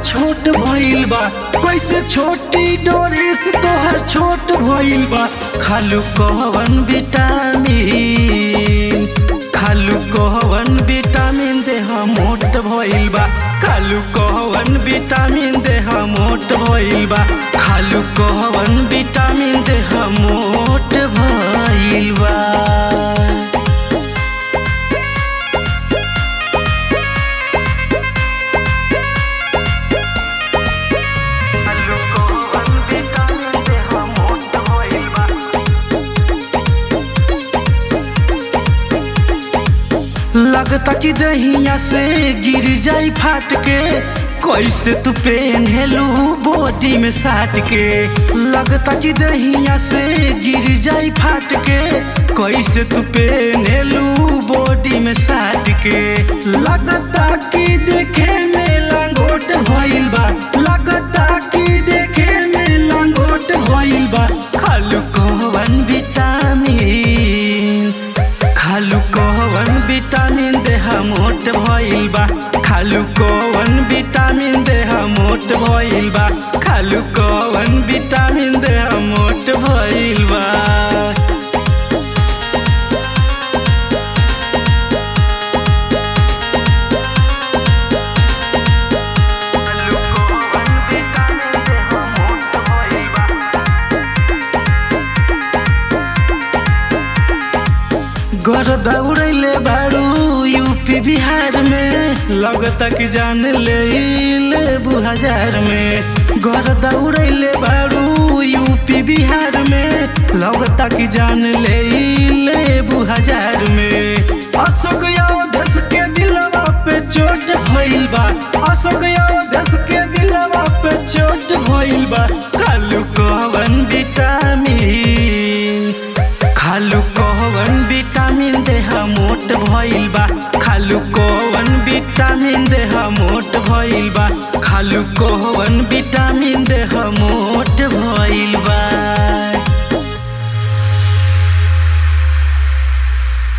छोट भइल बा कैसे छोटी डोरेस तोहर छोट भइल बा खालू कहवन विटामिन खालू कहवन विटामिन देह मोट भइल बा खालू कहवन विटामिन देह मोट भइल बा खालू कहवन विटामिन देह मोट भइल बा खालू कहवन विटामिन देह मोट भइल बा लगता कि दहिया से गिर जाई फाट के कैसे तू पेन्हेलू बॉडी में साट के लगता कि दहिया से गिर जाई फाट के कैसे तू पेन्हेलू बॉडी में साट के लगता कि देखे में लंगोट भइल बा लगता कि देखे में लंगोट भइल बा खालू कहवन विटामिन खालू कवन विटामिन देह मोट भइल बा खालू कवन विटामिन देह मोट भइल बा खालू कवन विटामिन देह मोट भइल बा खालू कवन विटामिन देह मोट भइल बा घर दौड़ैले बारू यूपी बिहार में लगता कि जान ले लेबू हजार में घर दौड़ैले बारू यूपी बिहार में लगता कि जान ले लेबू हजार में अशोक देश के दिलवा पे चोट भइल बा अशोक देश के दिलवा पे चोट भइल बा कालू कहवन विटामिन खालू कहवन विटामिन देह मोट भइल बा खालू कहवन विटामिन देह मोट भइल बा खालू कहवन विटामिन देह मोट भइल बा